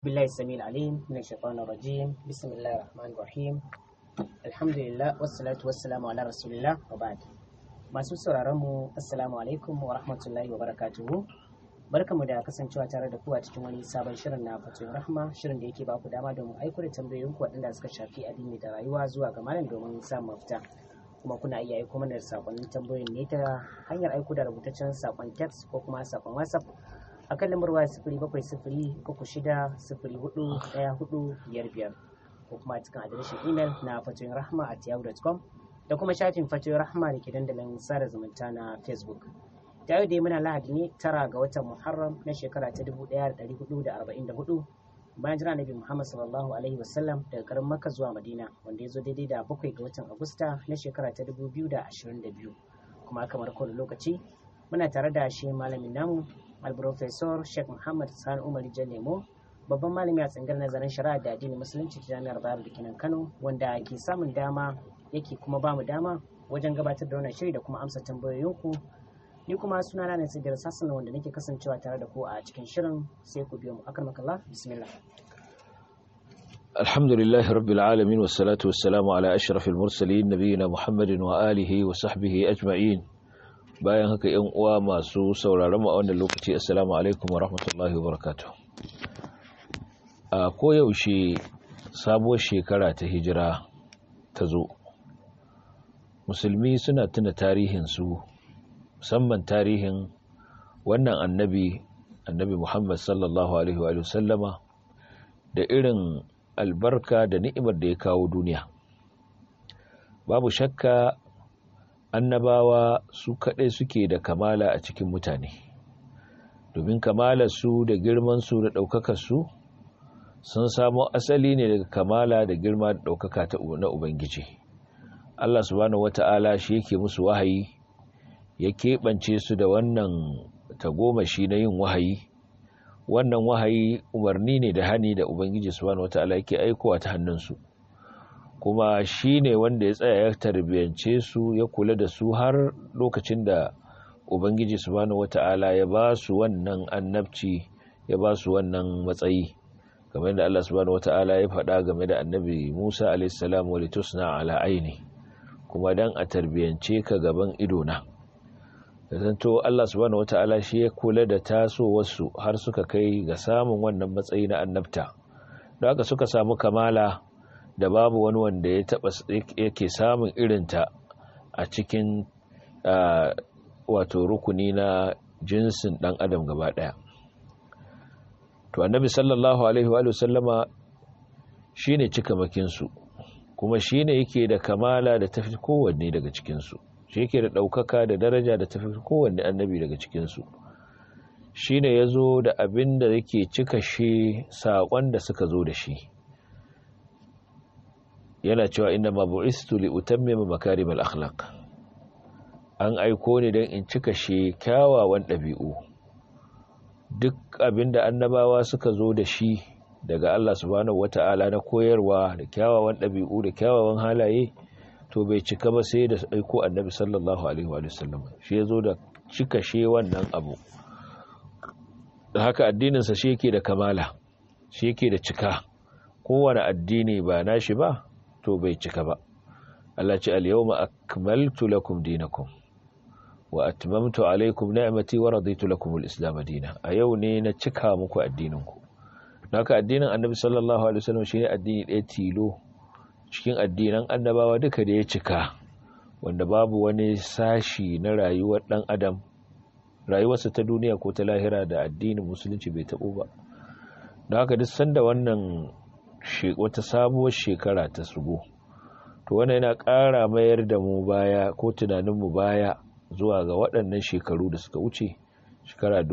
بالله السميع العليم من الشيطان الرجيم بسم الله الرحمن الرحيم الحمد لله والصلاة والسلام على رسول الله وبعد masu sauraron mu assalamu alaikum wa rahmatullahi wa barakatuhu barkamu da kasancewa tare da ku a cikin wani sabon shirin na fatoyin rahma shirin da yake baku dama domin aiko da tambayoyin ku waɗanda suka shafi addini da rayuwa zuwa ga malam domin samun mafita kuma kuna iya aiko mana da sakonnin tambayoyin ne ta hanyar aiko da rubutaccen sakon text ko kuma sakon whatsapp a kan lambar waya sifiri bakwai sifiri uku shida sifiri hudu ɗaya hudu biyar biyar ko kuma cikin adireshin imel na fatoyin rahma at yahoo.com da kuma shafin fatoyin rahma da ke dandalin sada zumunta na facebook ta yau dai muna lahadi ne tara ga watan muharram na shekara ta dubu ɗaya da ɗari hudu da arba'in da hudu bayan jira nabi muhammad sallallahu alaihi wasallam daga garin makka zuwa madina wanda ya zo daidai da bakwai ga watan agusta na shekara ta dubu biyu da ashirin da biyu kuma kamar kowane lokaci muna tare da shi malamin namu alprofesor sheikh muhammad sani umar lemo babban malami a tsangar nazarin shari'a da addinin musulunci ta jami'ar bayar da kinan kano wanda ke samun dama yake kuma ba mu dama wajen gabatar da wannan shiri da kuma amsa tambayoyinku ni kuma suna na nasigar sassan wanda nake kasancewa tare da ku a cikin shirin sai ku biyo mu akan makalla bismillah الحمد لله رب العالمين والصلاة والسلام على أشرف المرسلين نبينا محمد وآله وصحبه أجمعين bayan haka yan uwa masu sauraron mu a wannan lokaci assalamu alaikum wa rahmatullahi wa barakatuh a koyaushe sabuwar shekara ta hijira ta zo musulmi suna tuna tarihin su musamman tarihin wannan annabi annabi muhammad sallallahu alaihi wa sallama da irin albarka da ni'imar da ya kawo duniya babu shakka annabawa su kaɗai suke da kamala a cikin mutane domin kamalarsu da girmansu da ɗaukakarsu sun samo asali ne daga kamala da girma da ɗaukaka na ubangiji allah subhanahu wata'ala shi yake musu wahayi ya keɓance su da wannan tagomashi na yin wahayi wannan wahayi umarni ne da hani da ubangiji subhanahu wata'ala yake aikowa ta hannunsu kuma shi ne wanda ya tsaya ya tarbiyance su ya kula da su har lokacin da ubangiji subhanahu wata'ala ya ba su wannan annabci ya ba su wannan matsayi game da Allah subhanahu wata'ala ya faɗa game da annabi Musa a.s. wa litusna ala aini kuma dan a tarbiyance ka gaban idona zanto Allah subhanahu wata'ala shi ya kula da tasowarsu har suka kai ga samun wannan matsayi na annabta da haka suka samu kamala da babu wani wanda ya taba yake samun irinta a cikin wato rukuni na jinsin dan adam gaba daya to annabi sallallahu alaihi wa sallama shine cikamakin su kuma shine yake da kamala da tafi kowanne daga cikin su shi yake da daukaka da daraja da tafi kowanne annabi daga cikin su shine yazo da abin da yake cika shi sakon da suka zo da shi yana cewa inna ma bu'istu li utammima makarimal akhlaq an aiko ni dan in cika shi kyawawan dabi'u duk abinda annabawa suka zo da shi daga Allah subhanahu wata'ala na koyarwa da kyawawan dabi'u da kyawawan halaye to bai cika ba sai da aiko annabi sallallahu alaihi wa sallam shi yazo da cika shi wannan abu da haka addinin sa shi yake da kamala shi yake da cika kowane addini ba nashi ba to bai cika ba Allah ce al-yawma akmaltu lakum dinakum wa atmamtu alaykum ni'mati wa raditu lakum al-islam dinan a yau ne na cika muku addininku haka addinin Annabi sallallahu alaihi wasallam shine addini ɗaya tilo cikin addinan annabawa duka da ya cika wanda babu wani sashi na rayuwar dan adam rayuwarsa ta duniya ko ta lahira da addinin musulunci bai tabo ba don haka duk sanda wannan wata sabuwar shekara ta shigo to wannan yana ƙara mayar da mu baya ko tunaninmu baya zuwa ga waɗannan shekaru da suka wuce shekara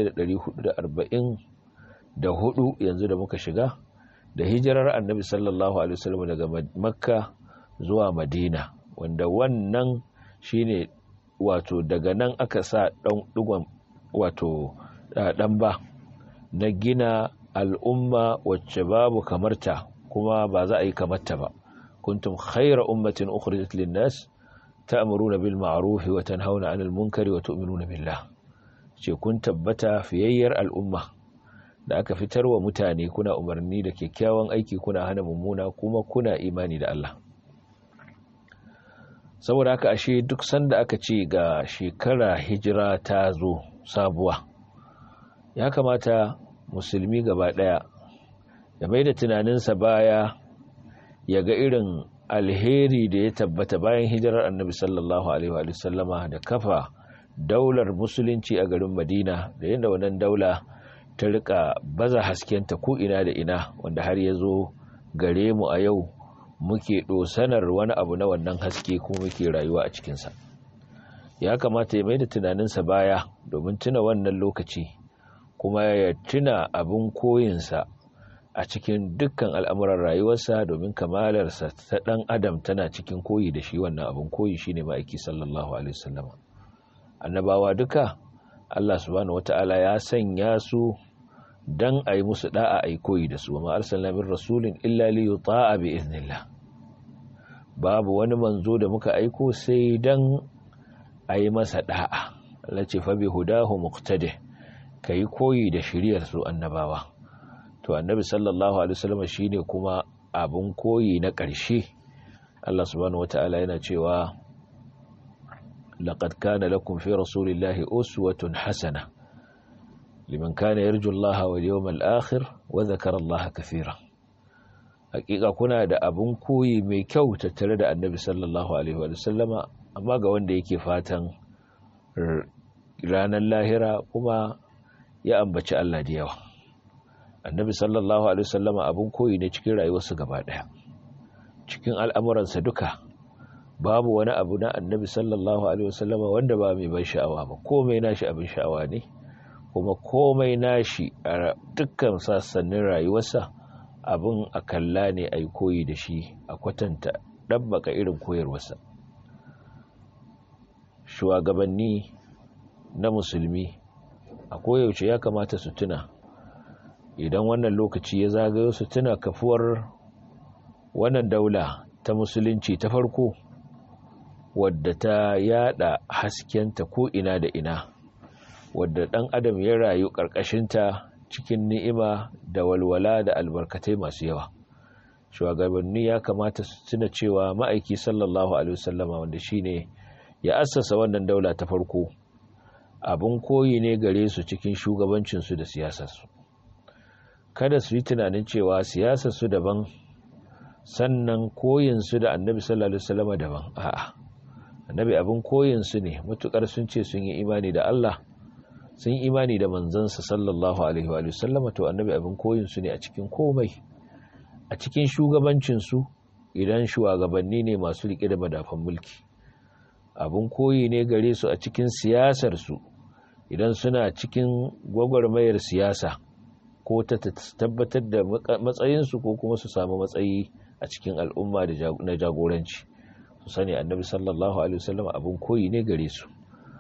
1444 yanzu da muka shiga da hijirar annabi sallallahu alaihi wasallam daga makka zuwa madina wanda wannan shine wato daga nan aka sa ɗan ɗigon wato ɗan ba na gina al'umma wacce babu kamarta kuma ba za a yi kamarta ba kuntum khaira ummatin ukhrijat lin-nas ta'muruna bil ma'ruf wa tanhauna 'anil munkari wa tu'minuna billah ce kun tabbata fiyayyar al'umma da aka fitar wa mutane kuna umarni da kyakkyawan aiki kuna hana mummuna kuma kuna imani da Allah saboda haka ashe duk sanda aka ce ga shekara hijira ta zo sabuwa ya kamata musulmi gaba daya ya mai da tunaninsa baya ya ga irin alheri da ya tabbata bayan hijirar annabi sallallahu alaihi wa sallama da kafa daular musulunci a garin madina da yadda wannan daula ta rika baza haskenta ko ina da ina wanda har ya zo gare mu a yau muke dosanar wani abu na wannan haske ko muke rayuwa a cikinsa ya kamata ya mai da tunaninsa baya domin tuna wannan lokaci kuma ya tuna abin koyinsa a cikin dukkan al'amuran rayuwarsa domin kamalarsa ta ɗan adam tana cikin koyi da shi wannan abin koyi shine ma'aiki sallallahu alaihi wasallam annabawa duka Allah subhanahu wata'ala ya sanya su dan a yi musu da'a a yi koyi da su wa ma'arsalna min rasulin illa li yuta'a bi iznillah babu wani manzo da muka aiko sai dan a yi masa da'a Allah ce fa bi hudahu muqtadi kai koyi da shiriyar su annabawa to annabi sallallahu alaihi wasallam shine kuma abun koyi na ƙarshe Allah subhanahu wata'ala yana cewa laqad kana lakum fi rasulillahi uswatun hasana liman kana yarju Allah wal yawmal akhir wa dhakara Allah kathira hakika kuna da abun koyi mai kyau tattare da annabi sallallahu alaihi wa sallama amma ga wanda yake fatan ranar lahira kuma ya ambaci Allah da yawa annabi sallallahu alaihi wasallama abun koyi ne cikin rayuwarsa gaba daya cikin al'amuransa duka babu wani abu na annabi sallallahu alaihi wasallama wanda ba mai ban sha'awa ba komai nashi abin sha'awa ne kuma komai nashi a dukkan sassanin rayuwarsa abin a kalla ne a yi koyi da shi a kwatanta ɗabbaka irin koyarwarsa shugabanni na musulmi a koyaushe ya kamata su tuna idan wannan lokaci ya zagayo su tuna kafuwar wannan daula ta musulunci ta farko wadda ta yada haskenta ko ina da ina wadda ɗan adam ya rayu ƙarƙashinta cikin ni'ima da walwala da albarkatai masu yawa shugabanni ya kamata su tuna cewa ma'aiki sallallahu alaihi wasallama wanda shine ya assasa wannan daula ta farko abin koyi ne gare su cikin shugabancinsu da siyasarsu kada su yi tunanin cewa siyasarsu daban sannan koyinsu da annabi sallallahu alaihi wasallama daban a'a annabi abin koyinsu ne matukar sun ce sun yi imani da Allah sun yi imani da manzansa sallallahu alaihi wa sallama to annabi abin koyinsu ne a cikin komai a cikin shugabancinsu idan shugabanni ne masu riƙe da madafan mulki abin koyi ne gare su a cikin siyasarsu idan suna cikin gwagwarmayar siyasa ko ta tabbatar da matsayinsu ko kuma su samu matsayi a cikin al'umma na jagoranci su sani annabi sallallahu alaihi wasallam abin koyi ne gare su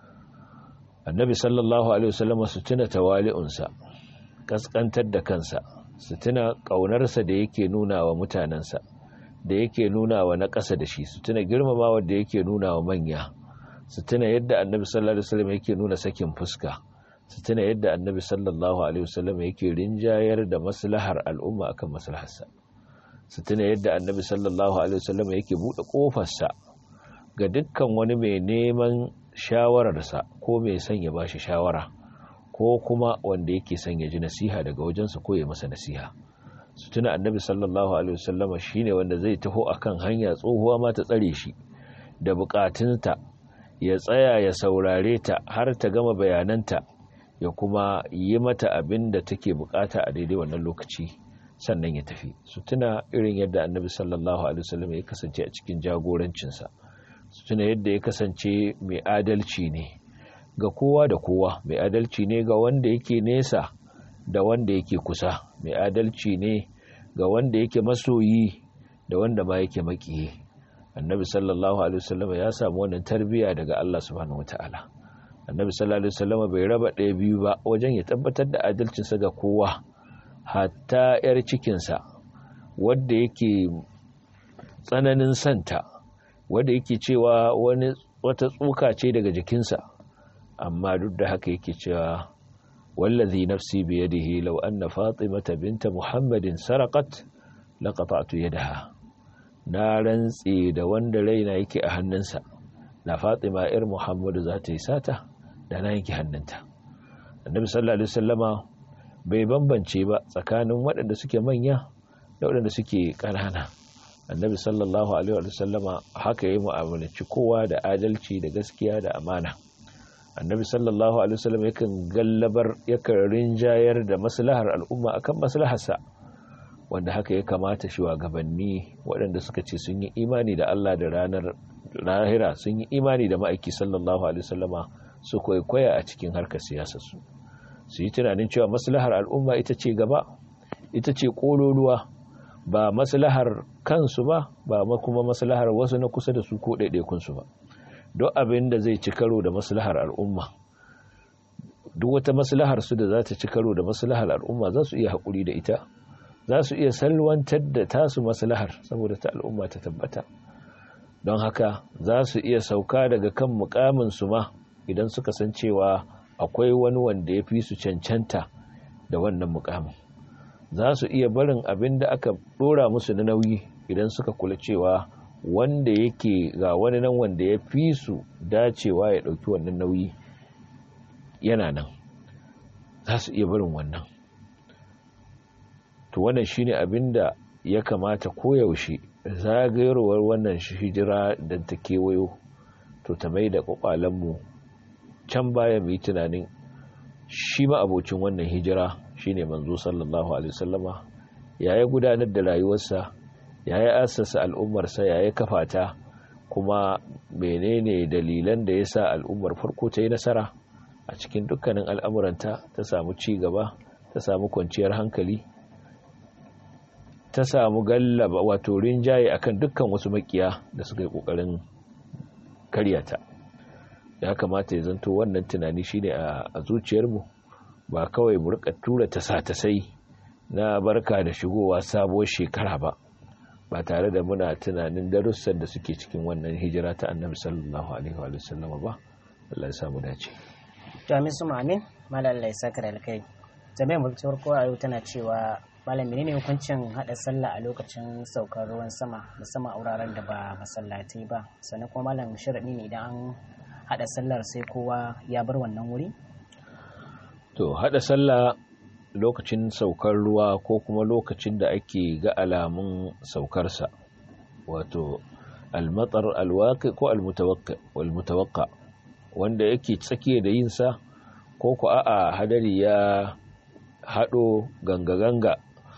annabi sallallahu alaihi wasallam su tuna tawali'unsa kaskantar da kansa su tuna ƙaunarsa da yake nuna wa mutanensa da yake nuna wa na ƙasa da shi su tuna girmamawa da yake nuna wa manya su tuna yadda annabi sallallahu alaihi wasallam yake nuna sakin fuska su tuna yadda annabi sallallahu alaihi wasallam yake rinjayar da maslahar al'umma akan maslaharsa su tuna yadda annabi sallallahu alaihi wasallam yake buɗe ƙofarsa ga dukkan wani mai neman shawararsa ko mai son ya bashi shawara ko kuma wanda yake son ya ji nasiha daga wajensa ko ya masa nasiha su tuna annabi sallallahu alaihi wasallama shine wanda zai taho akan hanya tsohuwa ma ta tsare shi da bukatunta ya tsaya ya saurare ta har ta gama bayananta ya kuma yi mata abin da take bukata a daidai wannan lokaci sannan ya tafi su tuna irin yadda annabi sallallahu alaihi wasallam ya kasance a cikin jagorancinsa su tuna yadda ya kasance mai adalci ne ga kowa da kowa mai adalci ne ga wanda yake nesa da wanda yake kusa mai adalci ne ga wanda yake masoyi da wanda ma yake makiyi annabi sallallahu alaihi wasallam ya samu wannan tarbiya daga Allah subhanahu wataala annabi sallallahu alaihi wasallam bai raba ɗaya biyu ba wajen ya tabbatar da adalcinsa ga kowa hatta yar cikinsa wadda yake tsananin santa wadda yake cewa wani wata tsuka ce daga jikinsa amma duk da haka yake cewa wallazi nafsi biyadihi law anna fatimata binta muhammadin saraqat laqata'tu yadaha na rantse da wanda raina yake a hannunsa na fatima ir muhammadu za ta yi sata da na yanke hannunta annabi sallallahu alaihi wasallama bai bambance ba tsakanin waɗanda suke manya da waɗanda suke ƙanana annabi sallallahu alaihi wasallama haka yi mu'amalanci kowa da adalci da gaskiya da amana annabi sallallahu alaihi wasallam yakan gallabar yakan rinjayar da maslahar al'umma akan maslaharsa wanda haka ya kamata shugabanni waɗanda suka ce sun yi imani da Allah da ranar lahira sun yi imani da ma'aiki sallallahu alaihi wasallama su kwaikwaya a cikin harkar siyasar su su yi tunanin cewa maslahar al'umma ita ce gaba ita ce kololuwa ba maslahar kansu ba ba kuma maslahar wasu na kusa da su ko ɗaiɗaikunsu ba duk abin da zai ci karo da maslahar al'umma duk wata maslahar su da za ta ci karo da maslahar al'umma za su iya haƙuri da ita za su iya salwantar da tasu maslahar saboda ta al'umma ta tabbata don haka za su iya sauka daga kan mukamin su ma idan suka san cewa akwai wani wanda ya fi su cancanta da wannan mukamin za su iya barin abin da aka ɗora musu na nauyi idan suka kula cewa wanda yake ga wani nan wanda ya fi su dacewa ya ɗauki wannan nauyi yana nan za su iya barin wannan to wannan shine abin da ya kamata koyaushe zagayarwar wannan hijira da ta kewayo to ta mai da kwakwalenmu can baya mu yi tunanin shi ma abocin wannan hijira shine manzo sallallahu alaihi wasallama ya yi gudanar da rayuwarsa ya yi asasa al'ummarsa ya yi kafata kuma menene dalilan da ya sa al'ummar farko ta yi nasara a cikin dukkanin al'amuranta ta samu ci gaba ta samu kwanciyar hankali ta samu gallaba wato rinjaye akan dukkan wasu makiya da suka yi kokarin karyata ya kamata ya zanto wannan tunani shine a zuciyarmu ba kawai mu rika tura ta sa ta sai na barka da shigowa sabuwar shekara ba ba tare da muna tunanin darussan da suke cikin wannan hijira ta annabi sallallahu alaihi wa sallam ba Allah ya samu dace to amin su amin malal Allah ya saka da alkai jami'an mulkin ko a yau tana cewa malam menene hukuncin hada sallah a lokacin saukar ruwan sama musamman a wuraren da ba masallatai ba sannan kuma malam sharadi ne idan an hada sallar sai kowa ya bar wannan wuri to hada sallah lokacin saukar ruwa ko kuma lokacin da ake ga alamun saukarsa wato almatar alwaqi ko almutawaqqa wanda yake tsakiya da yinsa ko ku a'a hadari ya hado ganga-ganga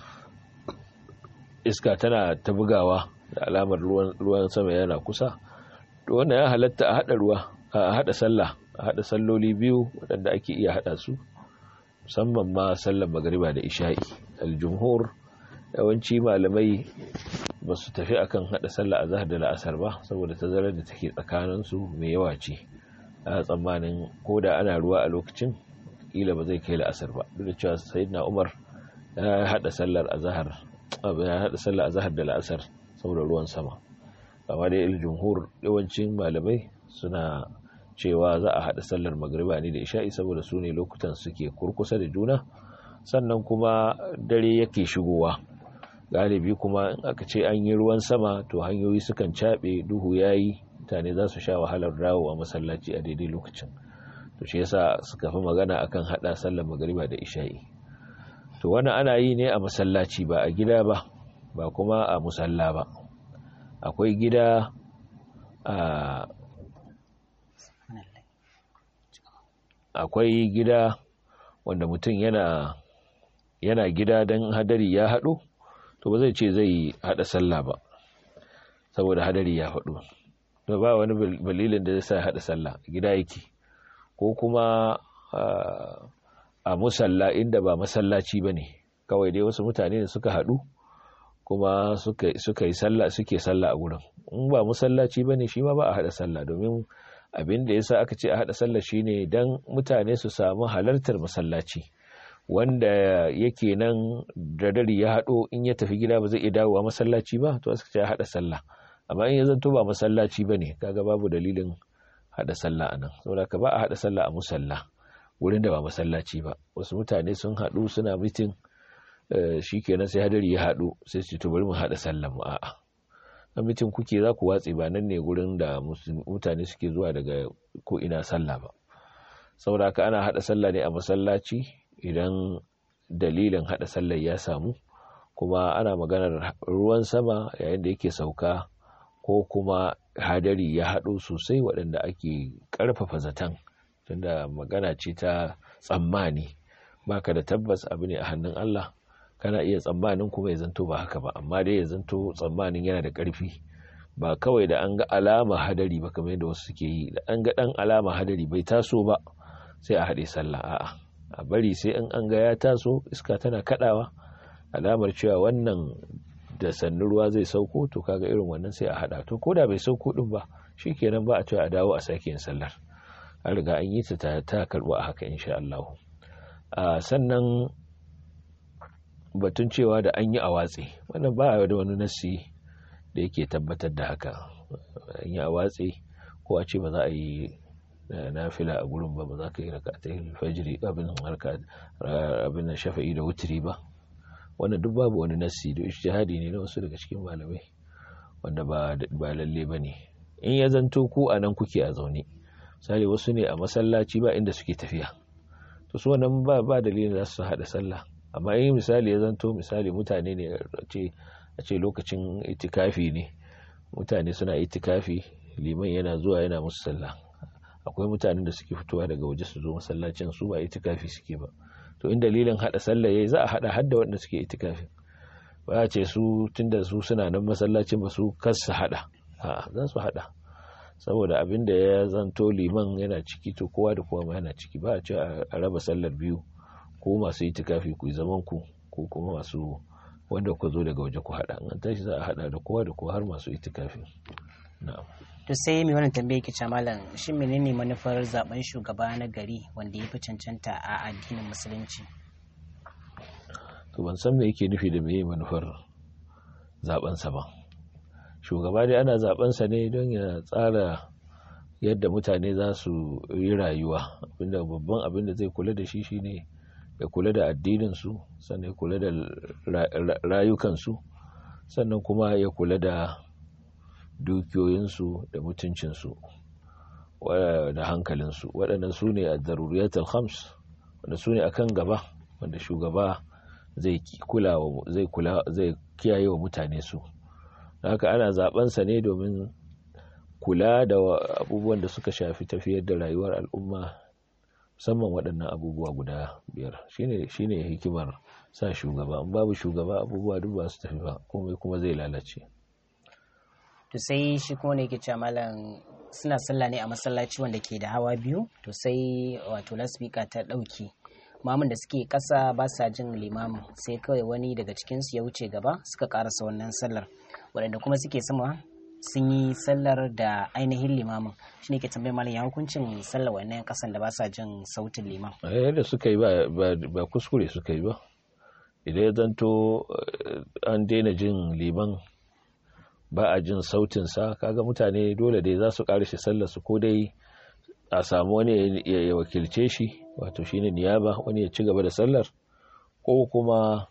iska tana ta bugawa da alamar ruwan sama yana kusa to wannan ya halatta a hada ruwa a hada sallah a hada salloli biyu waɗanda ake iya hada su musamman ma sallar magariba da isha'i aljumhur yawanci malamai ba su tafi akan hada sallah azhar da la'asar ba saboda tazarar da take tsakanin su mai yawa ce a tsammanin ko da ana ruwa a lokacin kila ba zai kai la'asar ba duk da cewa sayyidina umar ya hada sallar azhar ya hada sallar azhar da la'asar saboda ruwan sama amma dai aljumhur yawancin malamai suna cewa za a haɗa sallar magriba ne da isha'i saboda su ne lokutan suke kurkusa da juna sannan kuma dare yake shigowa galibi kuma in aka ce an yi ruwan sama to hanyoyi sukan caɓe duhu ya yi mutane za su sha wahalar dawo a masallaci a daidai lokacin to shi yasa suka fi magana akan haɗa sallar magriba da isha'i to wani ana yi ne a masallaci ba a gida ba ba kuma a musalla ba akwai gida a akwai gida wanda mutum yana yana gida don hadari ya haɗu to ba zai ce zai haɗa sallah ba saboda hadari ya haɗu to ba wani balilin da zai sa haɗa sallah gida yake ko kuma a musalla inda ba masallaci ba ne kawai dai wasu mutane da suka haɗu kuma suka yi sallah suke sallah a gurin in ba masallaci ba ne shi ma ba a haɗa sallah domin abin da yasa aka ce a haɗa sallah shine dan mutane su samu halartar masallaci wanda yake nan da dare ya haɗo in ya tafi gida ba zai iya dawowa masallaci ba to aka ce a haɗa sallah amma in ya zanto ba masallaci bane kaga babu dalilin haɗa sallah anan saboda ka ba a haɗa sallah a musalla wurin da ba masallaci ba wasu mutane sun haɗu suna mitin shi kenan sai hadari ya haɗu sai su to bari mu haɗa sallan mu a'a a mitin kuke za ku watse ba nan ne gurin da mutane suke zuwa daga ko ina sallah ba saboda haka ana haɗa sallah ne a masallaci idan dalilin haɗa sallar ya samu kuma ana maganar ruwan sama yayin da yake sauka ko kuma hadari ya haɗo sosai waɗanda ake ƙarfafa zaton tunda magana ce ta tsammani baka da tabbas abu ne a hannun Allah kana iya tsammanin kuma ya zanto ba haka ba amma dai ya zanto tsammanin yana da ƙarfi ba kawai da an ga alama hadari ba kamar yadda wasu suke yi da an ga ɗan alama hadari bai taso ba sai a haɗe sallah a'a a bari sai in an ga ya taso iska tana kaɗawa alamar cewa wannan da sannu ruwa zai sauko to kaga irin wannan sai a haɗa to ko da bai sauko ɗin ba shikenan ba a cewa a dawo a sake yin sallar an riga an yi ta ta karɓo a haka insha Allah sannan batun cewa da an yi a watsi wannan ba da wani nassi da yake tabbatar da haka an yi a watsi ko a ce ba za a yi nafila a gurin ba ba za ka yi raka ta fajiri abin harka abin shafa'i da wutiri ba wannan duk babu wani nassi da ijtihadi ne na wasu daga cikin malamai wanda ba ba lalle bane in ya zanto ku a nan kuke a zaune misali wasu ne a masallaci ba inda suke tafiya to su wannan ba ba dalilin za su hada sallah amma in misali ya zanto misali mutane ne a ce lokacin itikafi ne mutane suna itikafi liman yana zuwa yana musu sallah akwai mutanen da suke fitowa daga waje su zo masallacin su ba itikafi suke ba to in dalilin hada sallah yayi za a hada hadda wanda suke itikafi ba a ce su tunda su suna nan masallacin ba su kasa hada a'a za su hada saboda abin da ya zanto liman yana ciki to kowa da kowa ma yana ciki ba a ce a raba sallar biyu ko masu itikafi ku zaman ku ko kuma masu wanda ku zo daga waje ku hada an tashi za a hada da kowa da kowa har masu itikafi na'am to sai mai wannan tambaye ki malam shin menene manufar zaben shugaba na gari wanda ya fi cancanta a addinin musulunci to ban san me yake nufi da meye manufar zaben sa ba shugaba dai ana zaben sa ne don ya tsara yadda mutane za su yi rayuwa abinda babban abin da zai kula da shi shine ya kula da addinin su sannan ya kula da rayukansu sannan kuma ya kula da dukiyoyinsu da mutuncinsu da hankalinsu waɗannan su ne a zaruriyatul khams wanda su ne akan gaba wanda shugaba zai kula zai kula zai kiyaye wa mutane su haka ana zabensa ne domin kula da abubuwan da suka shafi tafiyar da rayuwar al'umma musamman waɗannan abubuwa guda biyar shine shine hikimar sa shugaba in babu shugaba abubuwa duk ba su tafi ba komai kuma zai lalace to sai shi kuma ne yake cewa malam suna sallah ne a masallaci wanda ke da hawa biyu to sai wato lasbika ta ɗauki mamun da suke ƙasa ba sa jin limamin sai kawai wani daga cikinsu ya wuce gaba suka ƙarasa wannan sallar waɗanda kuma suke sama sun yi sallar da ainihin limamin shi ne ke tambayar malam ya hukuncin sallar wannan ƙasan da ba sa jin sautin liman yadda suka yi ba kuskure suka yi ba idan ya zanto an daina jin liman ba a jin sautinsa kaga mutane dole dai za su shi sallar su ko dai a samu wani ya wakilce shi wato shine niyaba wani ya ci gaba da sallar ko kuma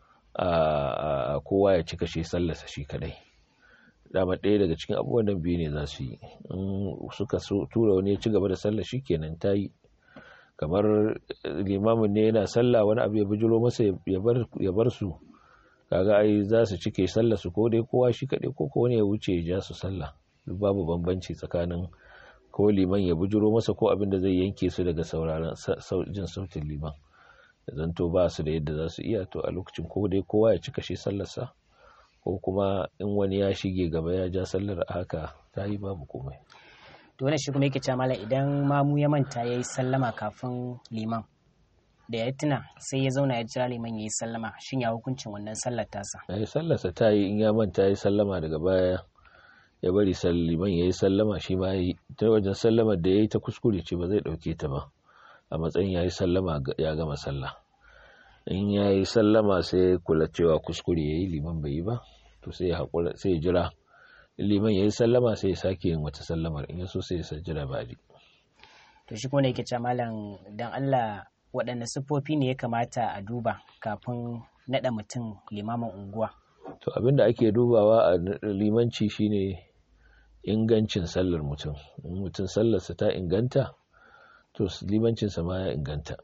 a kowa ya cika shi sallarsa shi kadai dama ɗaya daga cikin abubuwan nan biyu ne za su yi in suka tura wani ya ci gaba da sallar shi kenan ta yi kamar limamin ne yana sallah wani abu ya bijiro masa ya bar su kaga ai za su cike sallah su ko dai kowa shi kaɗai ko ko wani ya wuce ya ja su sallah duk babu bambanci tsakanin ko liman ya bujuro masa ko abin da zai yanke su daga sauraron jin sautin liman da zanto ba su da yadda za su iya to a lokacin ko dai kowa ya cika shi sallarsa ko kuma in wani ya shige gaba ya ja sallar haka ta yi babu komai to wannan shi kuma yake cewa malam idan mamu ya manta yayi sallama kafin liman da ya tuna sai ya zauna ya jira liman ya yi sallama shin ya hukuncin wannan sallar tasa ya yi sallarsa ta yi in ya manta ya yi sallama daga baya ya bari liman ya yi sallama shi ma ya yi ta wajen sallamar da ya yi ta kuskure ce ba zai ɗauke ta ba a matsayin ya yi sallama ya gama sallah in ya yi sallama sai ya kula cewa kuskure ya yi liman bai yi ba to sai ya haƙura sai ya jira liman ya yi sallama sai ya sake yin wata sallamar in ya so sai ya jira ba to shi kuma ne yake cewa malam dan Allah waɗanne siffofi ne ya kamata a duba kafin naɗa mutum limamin unguwa to abinda ake dubawa a limanci shine ingancin sallar mutum in mutum sallarsa ta inganta to limancinsa ma ya inganta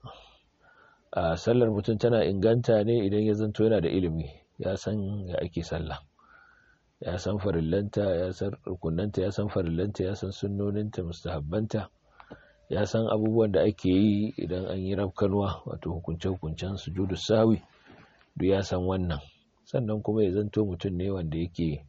a sallar mutum tana inganta ne idan ya zanto yana da ilimi ya san ya ake sallah ya san farillanta ya san rukunanta ya san farillanta ya san sunnoninta mustahabbanta ya san abubuwan da ake yi idan an yi rafkanwa wato hukunce-hukuncen sujudu sawi duk ya san wannan sannan kuma ya zanto mutum ne wanda yake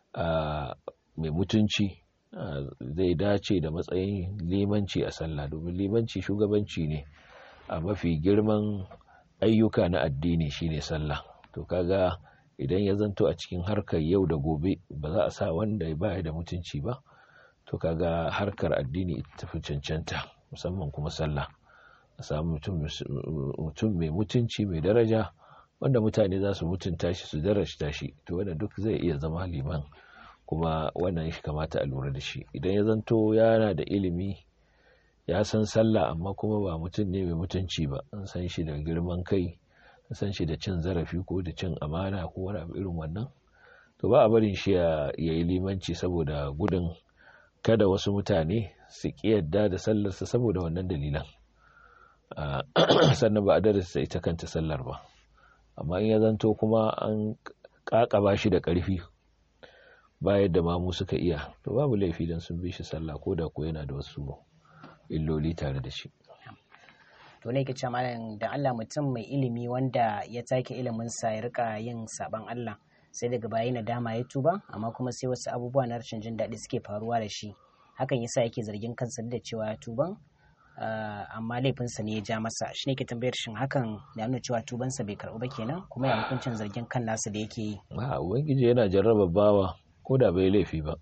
mai mutunci zai dace da matsayin limanci a sallah domin limanci shugabanci ne a mafi girman ayyuka na addini shine sallah to kaga idan ya zanto a cikin harkar yau da gobe ba za a sa wanda ba da mutunci ba to kaga harkar addini ita fi cancanta musamman kuma sallah a samu mutum mai mutunci mai daraja wanda mutane za su mutunta shi su darajta shi to wanda duk zai iya zama liman kuma wannan shi kamata a lura da shi idan ya zanto yana da ilimi ya san sallah amma kuma ba mutum ne mai mutunci ba an san shi da girman kai an san shi da cin zarafi ko da cin amana ko wani abu irin wannan to ba a barin shi ya yi limanci saboda gudun kada wasu mutane su ƙi yadda da sallarsa saboda wannan dalilan sannan ba a darasa ita kanta sallar ba amma in ya zanto kuma an ƙaƙaba shi da ƙarfi ba yadda mamu suka iya to babu laifi don sun bi shi sallah ko da ko yana da wasu illoli tare da shi to ne kace malam da Allah mutum mai ilimi wanda ya take ilimin sa ya rika yin saban Allah sai daga baya na dama ya tuba amma kuma sai wasu abubuwa na rashin jin daɗi suke faruwa da shi hakan yasa yake zargin kansa da cewa ya tuban amma laifinsa ne ya ja masa shi ne ke tambayar shin hakan ya nuna cewa tubansa bai karɓu ba kenan kuma ya hukuncin zargin kan nasa da yake yi a ubangiji yana jarraba bawa ko da bai laifi ba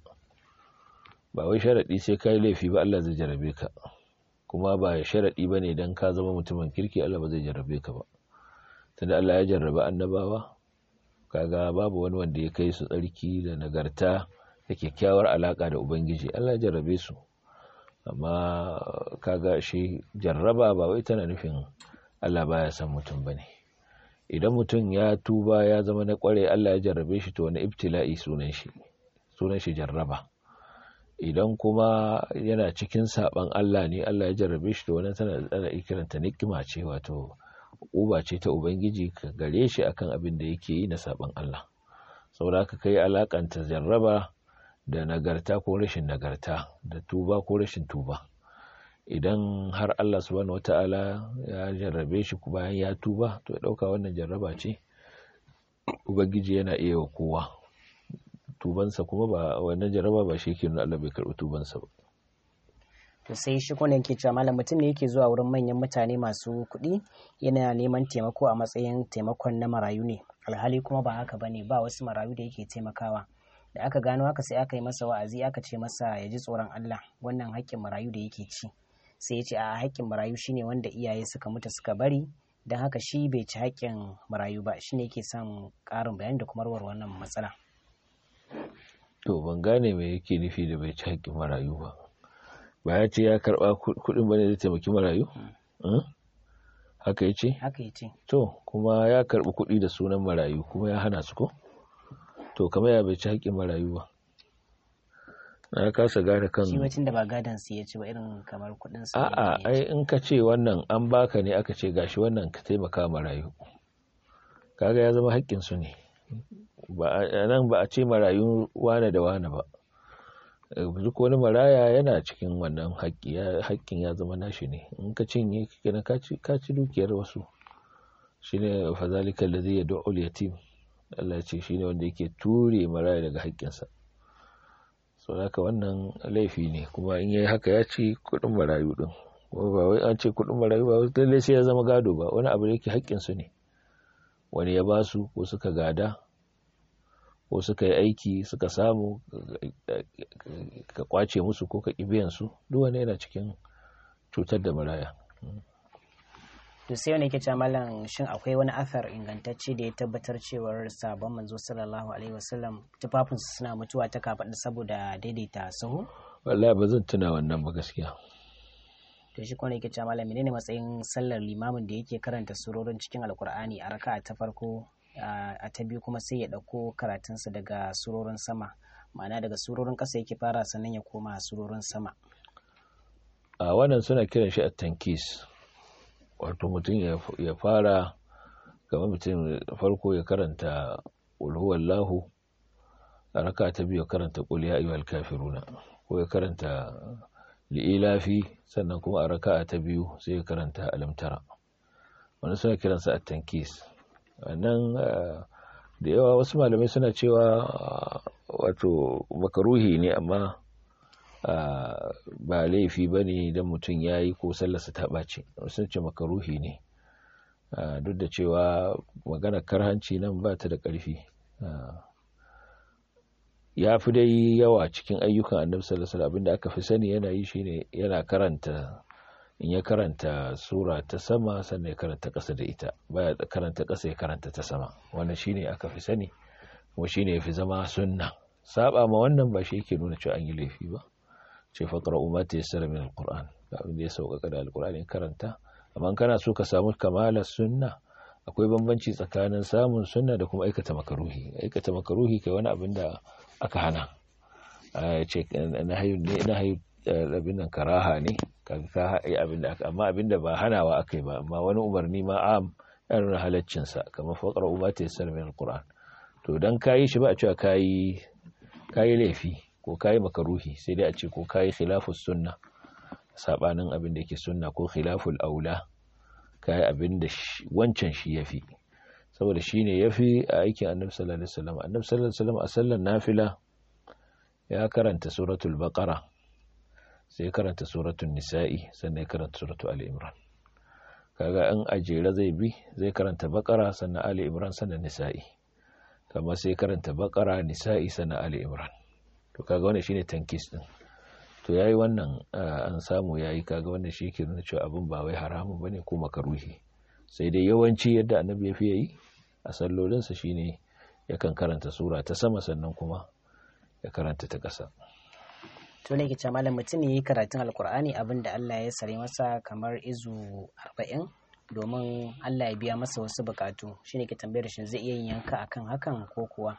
ba wai sharaɗi sai ka yi laifi ba Allah zai jarrabe ka kuma ba sharaɗi ba ne don ka zama mutumin kirki Allah ba zai jarrabe ka ba tunda Allah ya jarraba annabawa kaga babu wani wanda ya kai su tsarki da nagarta da kyakkyawar alaka da ubangiji Allah ya jarrabe su amma kaga shi jarraba ba wai tana nufin Allah baya san mutum bane idan mutum ya tuba ya zama na kware Allah ya jarrabe shi to wani ibtila'i sunan shi sunan shi jarraba idan kuma yana cikin saban Allah ne Allah ya jarrabe shi to wannan tana da ikiranta nikima ce wato uba ce ta ubangiji ka gare shi akan abin da yake yi na saban Allah saboda haka kai alakanta jarraba da nagarta ko rashin nagarta da tuba ko rashin tuba idan har Allah subhanahu wata'ala ya jarrabe shi bayan ya tuba to ya dauka wannan jarraba ce ubangiji yana iya wa kowa tubansa kuma ba wannan jarraba ba shi ke nuna Allah bai karbi tubansa ba to sai shi kuma yake cewa malam mutum ne yake zuwa wurin manyan mutane masu kuɗi yana neman taimako a matsayin taimakon na marayu ne alhali kuma ba haka bane ba wasu marayu da yake taimakawa da aka gano haka sai aka yi masa wa'azi aka ce masa ya ji tsoron Allah wannan haƙƙin marayu da yake ci sai ya ce a haƙƙin marayu shine wanda iyaye suka mutu suka bari don haka shi bai ci haƙƙin marayu ba shine yake son ƙarin bayani da kuma warware wannan matsala to ban gane me yake nufi da bai ci haƙƙin marayu ba ba ya ce ya karɓa kuɗin bane da taimaki marayu haka ya ce haka ya ce to kuma ya karɓi kuɗi da sunan marayu kuma ya hana su ko to kamar ya bai ci haƙƙin marayu ba na kasa gane kan shi wacin da ba gadon su ya ci ba irin kamar kuɗin su a'a ai in ka ce wannan an baka ne aka ce gashi wannan ka taimaka marayu kaga ya zama haƙƙin su ne ba nan ba a ce marayu wane da wane ba duk wani maraya yana cikin wannan haƙƙin ya zama nashi ne in ka cinye kenan ka ci dukiyar wasu shine fa zalika allazi yad'u al-yatim Allah ce shine wanda yake ture maraya daga haƙƙinsa so haka wannan laifi ne kuma in yayi haka ya ci kuɗin marayu din ba wai an ce kuɗin marayu ba lalle sai ya zama gado ba wani abu da yake haƙƙin su ne wani ya ba su ko suka gada ko suka yi aiki suka samu ka kwace musu ko ka biyan su duk wani yana cikin cutar da maraya to sai wani ke cewa malam shin akwai wani athar ingantacce da ya tabbatar cewar sabon manzo sallallahu alaihi wasallam tufafin su suna mutuwa ta kafaɗa saboda daidaita sahu wallahi ba zan tuna wannan ba gaskiya to shi kuma yake cewa malam menene matsayin sallar limamin da yake karanta surorin cikin alkur'ani a raka'a ta farko a ta biyu kuma sai ya ɗauko karatunsa daga surorin sama ma'ana daga surorin ƙasa yake fara sannan ya koma surorin sama a wannan suna kiran shi a tankis wato mutum ya fara kamar mutum farko ya karanta ulhuwallahu a raka ta biyu ya karanta qul ya ayyuhal kafiruna ko ya karanta li'ilafi sannan kuma a raka ta biyu sai ya karanta alamtara wani suna kiransa a tankis nan da yawa wasu malamai suna cewa wato makaruhi ne amma ba laifi ba ne don mutum ya yi ko sallarsa ta ɓace sun ce makaruhi ne duk da cewa magana karhanci nan ba ta da ƙarfi ya fi dai yawa cikin ayyukan annabi sallallahu alaihi abinda aka fi sani yana yi shine yana karanta in ya karanta sura ta sama sannan ya karanta ƙasa da ita baya karanta ƙasa ya karanta ta sama wannan shine aka fi sani kuma shine yafi zama sunna saba ma wannan ba shi yake nuna cewa an yi laifi ba ce faqra umma tayassara min alquran ga abin da ya sauƙaƙa da alqur'ani karanta amma kana so ka samu kamalar sunna akwai bambanci tsakanin samun sunna da kuma aikata makaruhi aikata makaruhi kai wani abin da aka hana ce na hayu ne na hayu abin nan karaha ne kaga ka yi abin da aka amma abin da ba hanawa akai ba amma wani umarni ma am ya nuna halaccin sa kamar faqra umma tayassara min alquran to dan kayi shi ba a cewa kayi kayi laifi ko kayi makaruhi sai dai a ce ko kayi khilafus sunna sabanin abin da yake sunna ko khilaful aula kayi abin da wancan shi yafi saboda shine yafi a aikin annabi sallallahu alaihi wasallam annabi sallallahu alaihi wasallam a sallar nafila ya karanta suratul baqara sai karanta suratul nisa'i sannan ya karanta suratul ali imran kaga an ajera zai bi zai karanta baqara sannan ali imran sannan nisa'i kama sai karanta baqara nisa'i sannan ali imran to kaga wannan shine tankis din to yayi wannan an samu yayi kaga wannan shi ke nuna cewa abin ba wai haramun bane ko makaruhi sai dai yawanci yadda annabi ya fi yi a sallolinsa shine yakan karanta sura ta sama sannan kuma ya karanta ta ƙasa to ne ke malam mutum ne yi karatun alkur'ani abin da Allah ya sare masa kamar izu arba'in domin Allah ya biya masa wasu bukatu shine ke tambayar shi zai iya yin yanka akan hakan ko kuwa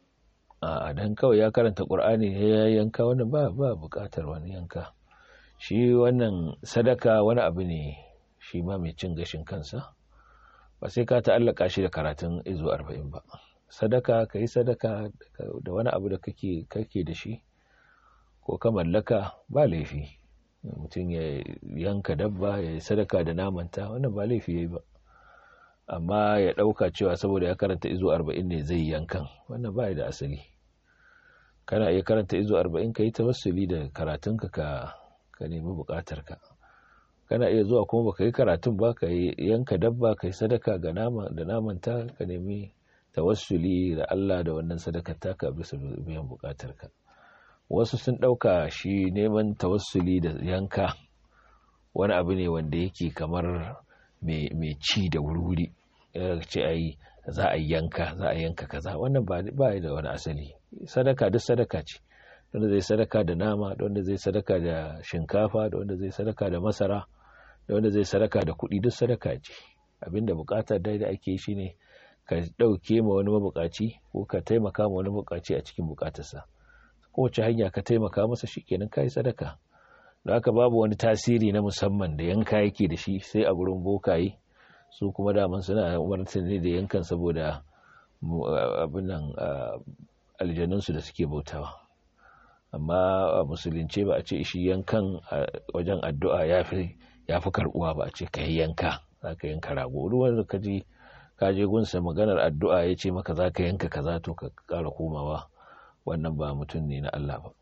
a dan kawai ya karanta qur'ani ya yanka wannan ba ba bukatar wani yanka shi wannan sadaka wani abu ne shi ma mai cin gashin kansa ba sai ka ta'allaka shi da karatun izu arba'in ba sadaka ka yi sadaka da wani abu da kake kake da shi ko ka mallaka ba laifi mutum ya yanka dabba ya yi sadaka da namanta wannan ba laifi ya yi ba amma ya ɗauka cewa saboda ya karanta izu arba'in ne zai yankan wannan ba da asali kana iya karanta izu arba'in ka yi tawassuli da karatunka ka ka nemi bukatarka kana iya zuwa kuma baka yi karatun ba ka yanka dabba ka yi sadaka ga nama da namanta ka nemi tawassuli da Allah da wannan sadakar taka bisa biyan bukatarka wasu sun ɗauka shi neman tawassuli da yanka wani abu ne wanda yake kamar mai ci da wuri ce a yi za a yanka za a yanka kaza wannan ba da wani asali sadaka duk sadaka ce wanda zai sadaka da nama da wanda zai sadaka da shinkafa da wanda zai sadaka da masara da wanda zai sadaka da kuɗi duk sadaka ce abinda bukatar dai da ake shi ne ka ɗauke ma wani mabukaci ko ka taimaka ma wani mabukaci a cikin bukatarsa kowace hanya ka taimaka masa shikenan kai sadaka da haka babu wani tasiri na musamman da yanka yake da shi sai a gurin bokaye su kuma daman suna umartar ne da yankan saboda abin nan aljanunsu da suke bautawa amma a musulunce ba a ce shi yankan wajen addu'a ya fi karbuwa ba a ce ka yi yanka za ka yanka rago ruwan da ka ji ka je gunsa maganar addu'a ya ce maka za ka yanka kaza to ka kara komawa wannan ba mutum ne na Allah ba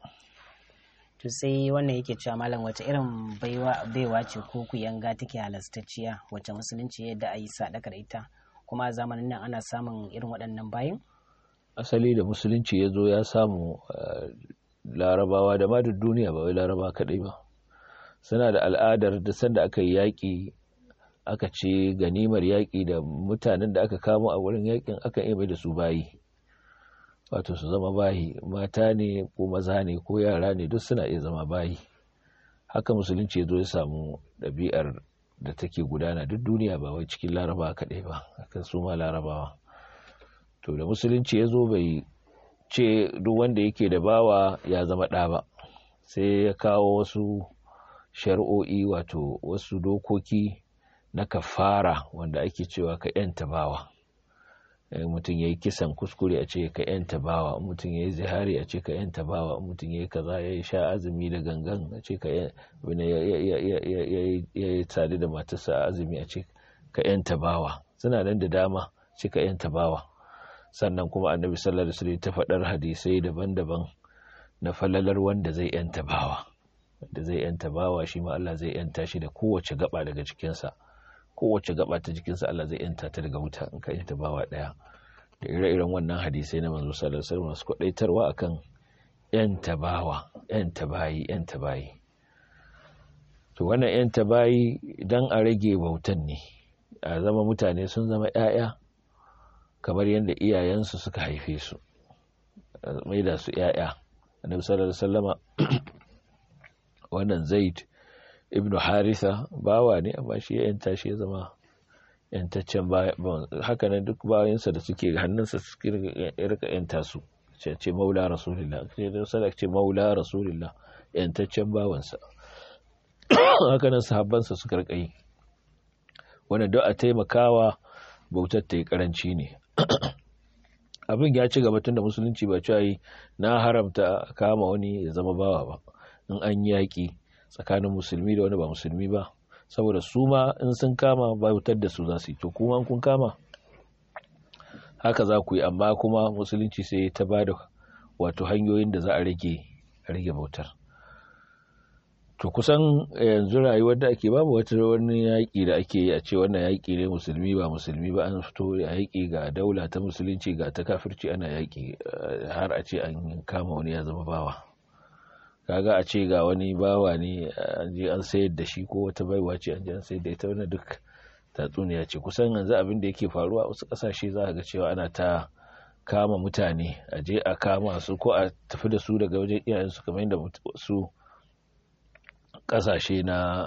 to sai wannan yake cewa malam wace irin baiwa ce ko ku yanga take halastacciya wacce musulunci yadda a yi sadaka da ita kuma a zamanin nan ana samun irin waɗannan bayan asali da musulunci ya zo ya samu larabawa da ma duk duniya ba wai laraba kaɗai ba suna da al'adar da sanda aka yi yaƙi aka ce ganimar yaƙi da mutanen da aka kamo a wurin yaƙin aka iya mai da su bayi wato su zama bayi mata ne ko maza ne ko yara ne duk suna iya zama bayi haka musulunci ya zo ya samu ɗabi'ar da take gudana duk duniya ba wai cikin larabawa kaɗai ba akan su ma larabawa to da musulunci ya zo bai ce duk wanda yake da bawa ya zama ɗa ba sai ya kawo wasu shari'o'i wato wasu dokoki na kafara wanda ake cewa ka yanta bawa mutum ya yi kisan kuskure a ce ka yanta bawa mutum ya yi zihari a ce ka yanta bawa mutum ya yi kaza ya yi sha azumi da gangan a ce ka ya yi tsari da matarsa azumi a ce ka yanta bawa suna nan da dama ce ka yanta bawa sannan kuma annabi sallallahu alaihi wasallam ta faɗar hadisai daban-daban na falalar wanda zai yanta bawa da zai yanta bawa shi ma Allah zai yanta shi da kowace gaba daga cikinsa kowace gaba ta jikinsa Allah zai yanta ta daga wuta in ka yanta bawa daya da ire-iren wannan hadisai na manzo sallallahu alaihi wasallam su kwadaitarwa akan yanta bawa yanta bayi yanta bayi to wannan yanta bayi dan a rage bautan ne a zama mutane sun zama ƴaƴa kamar yadda iyayensu suka haife su mai da su ƴaƴa annabi sallallahu alaihi wasallama wannan zaid ibnu haritha bawa ne amma shi ya yanta shi ya zama yantaccen haka nan duk bayansa da suke hannunsa suke rika yanta su ce maula rasulillah ce da sadaka ce maula rasulillah yantaccen bawansa haka nan sahabbansa suka rika yi wannan duk a taimakawa bautar ta yi karanci ne abin ya ci gaba tun da musulunci ba cewa na haramta kama wani ya zama bawa ba in an yaƙi tsakanin musulmi da wani ba musulmi ba saboda su ma in sun kama bautar da su za su yi to kuma kun kama haka za ku yi amma kuma musulunci sai ta ba da wato hanyoyin da za a rage rage bautar to kusan yanzu rayuwar da ake babu wata wani yaƙi da ake yi a ce wannan yaƙi ne musulmi ba musulmi ba an fito yaƙi ga daula ta musulunci ga ta kafirci ana yaƙi har a ce an kama wani ya zama bawa kaga a ce ga wani bawa ne an je an sayar da shi ko wata baiwa ce an je an sayar da ita wannan duk tatsuniya ce kusan yanzu abin da yake faruwa a wasu ƙasashe za ga cewa ana ta kama mutane a je a kama su ko a tafi da su daga wajen iyayensu kamar yadda su kasashe na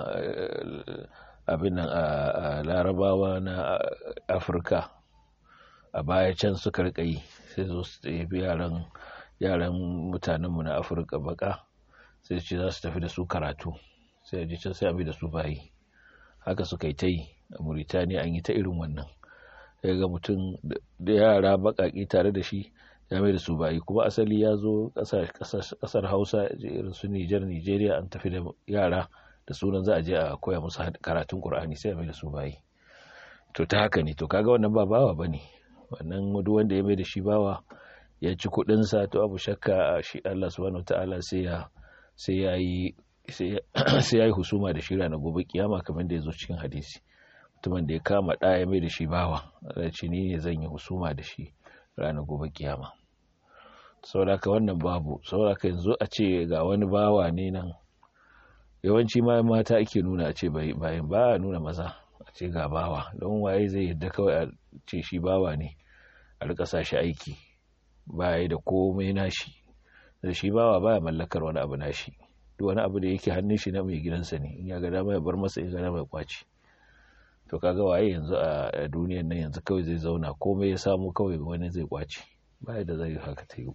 abin nan a larabawa na afirka a baya can suka rika yi sai zo su tafi yaran yaran mutanenmu na afirka baka sai ce za su tafi da su karatu sai a ji can sai a da su bayi haka suka yi ta yi a Mauritania an yi ta irin wannan ya ga mutum da yara bakaki tare da shi ya mai da su bayi kuma asali ya zo kasar hausa irin su nijar nigeria an tafi da yara da sunan za a je a koya musu karatun qur'ani sai ya mai da su bayi to ta haka ne to kaga wannan ba bawa bane wannan duk wanda ya mai da shi bawa ya ci kudin sa to abu shakka shi Allah subhanahu wataala sai ya sai ya yi sai ya yi husuma da shi ranar gobe kiyama kamar da ya zo cikin hadisi mutumin da ya kama ɗaya mai da shi bawa ce ni ne zan yi husuma da shi ranar gobe kiyama sauraka wannan babu sauraka yanzu a ce ga wani bawa ne nan yawanci ma mata ake nuna a ce bayan ba a nuna maza a ce ga bawa don waye zai yadda kawai a ce shi bawa ne a rika sa shi aiki baya da komai nashi da shi bawa baya mallakar wani abu nashi duk wani abu da yake hannun shi na mai gidansa ne in ya ga dama ya bar masa in ga dama ya kwaci to kaga waye yanzu a duniyar nan yanzu kawai zai zauna komai ya samu kawai wani zai kwaci baya da zai haka ta yi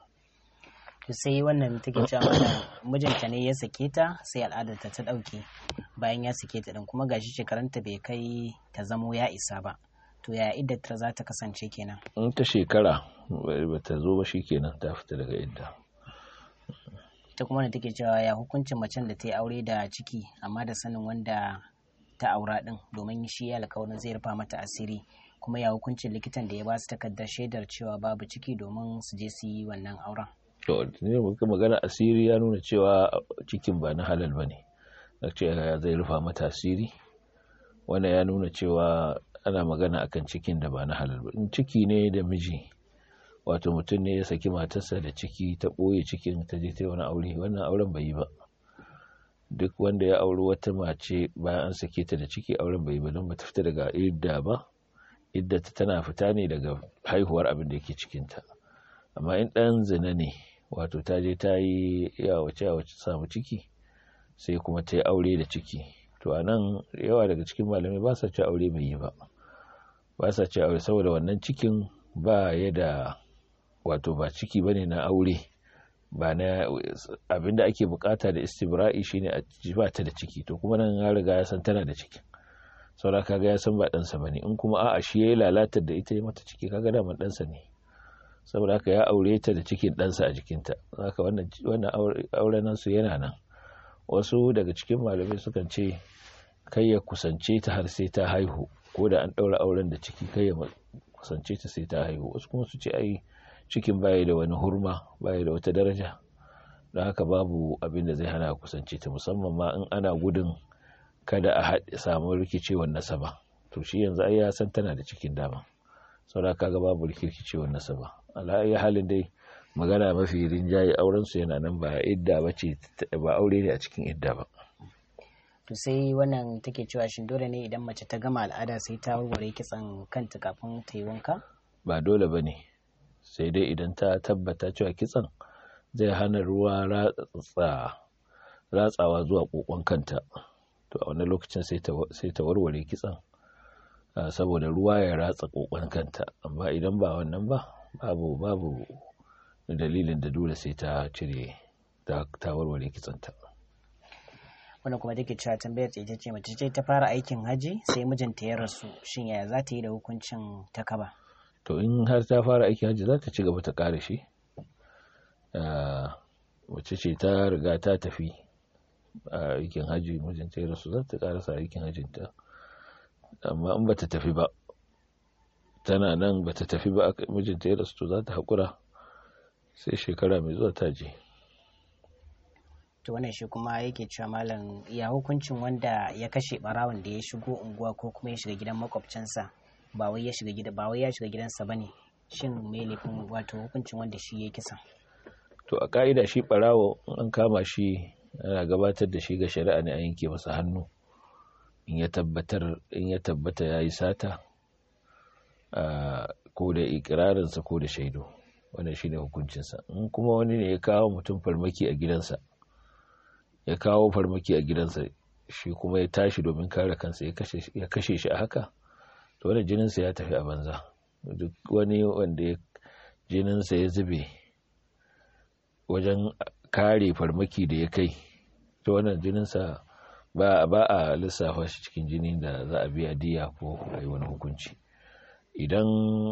sai wannan take cewa mana mijinta ne ya sake ta sai al'adarta ta dauke bayan ya sake ta din kuma gashi shekarunta bai kai ta zamo ya isa ba to ya iddatar za ta kasance kenan in ta shekara ba ta zo ba kenan ta fita daga idda ta kuma da take cewa ya hukuncin macen da ta yi aure da ciki amma da sanin wanda ta aura din domin shi ya alkawarin zai rufa mata asiri kuma ya hukuncin likitan da ya ba su takardar shaidar cewa babu ciki domin su je su yi wannan auren to ne muka magana asiri ya nuna cewa cikin ba na halal ba ne ce zai rufa mata asiri wannan ya nuna cewa ana magana akan cikin da ba na halal ba in ciki ne da miji wato mutum ne ya saki matarsa da ciki ta ɓoye cikin ta je ta wani aure wannan auren bai yi ba duk wanda ya auri wata mace bayan an sake ta da ciki auren bai yi ba don ba ta fita daga idda ba idda ta tana fita ne daga haihuwar abin da yake cikinta amma in ɗan zina ne wato ta je ta yi yawace yawace samu ciki sai kuma ta yi aure da ciki to a nan yawa daga cikin malamai ba sa ci aure mai yi ba ba sa ci aure saboda wannan cikin ba ya da wato ba ciki ba ne na aure ba na abinda ake bukata da istibra'i shine a ba ta da ciki to kuma nan ya riga ya san tana da ciki saura kaga ya san ba ɗansa ba ne in kuma a'a shi ya yi lalatar da ita ya mata ciki kaga daman ɗansa ne saboda haka ya aure ta da cikin ɗansa a jikinta haka wannan auren nasu yana nan wasu daga cikin malamai sukan ce kai ya kusance ta har sai ta haihu ko da an ɗaura auren da ciki kai ya kusance ta sai ta haihu wasu kuma su ce ai cikin baya da wani hurma baya da wata daraja don haka babu abin da zai hana kusance ta musamman ma in ana gudun kada a samu rikicewar nasaba to shi yanzu ai ya san tana da cikin dama saboda kaga babu rikicewar nasaba ala halin dai magana mafi rinjaye auren su yana nan ba idda ba ce ba aure ne a cikin idda ba to sai wannan take cewa shin dole ne idan mace ta gama al'ada sai ta warware kitsan kanta kafin ta yi wanka ba dole ba ne sai dai idan ta tabbata cewa kitsan zai hana ruwa ratsawa zuwa kokon kanta to a wani lokacin sai ta warware kitsan saboda ruwa ya ratsa kokon kanta amma idan ba wannan ba babu babu dalilin da dole sai ta cire ta warware kitsanta wannan kuma take cewa tambayar ta ita ce mace ce ta fara aikin haji sai mijinta ya rasu shin yaya za ta yi da hukuncin ta kaba to in har ta fara aikin haji za ta ci gaba ta kare shi mace ce ta riga ta tafi a aikin haji mijinta ya rasu za ta karasa aikin hajinta amma in ba ta tafi ba tana nan ba ta tafi ba mijinta ya rasu to za ta haƙura sai shekara mai zuwa ta je to wannan shi kuma yake cewa malam ya hukuncin wanda ya kashe barawon da ya shigo unguwa ko kuma ya shiga gidan makwabcinsa ba wai ya shiga gida ba wai ya shiga gidansa bane shin me laifin wato hukuncin wanda shi ya kisa to a ka'ida shi barawo an kama shi ana gabatar da shi ga shari'a ne a yanke masa hannu in ya tabbatar in ya tabbata yayi sata ko da ikirarinsa ko da shaidu wannan shine hukuncinsa in kuma wani ne ya kawo mutum farmaki a gidansa ya kawo farmaki a gidansa shi kuma ya tashi domin kare kansa ya kashe shi a haka to wani jininsa ya tafi a banza duk wani wanda jininsa ya zube wajen kare farmaki da ya kai to wannan jininsa ba ba a lissafa shi cikin jini da za a biya diya ko a yi wani hukunci idan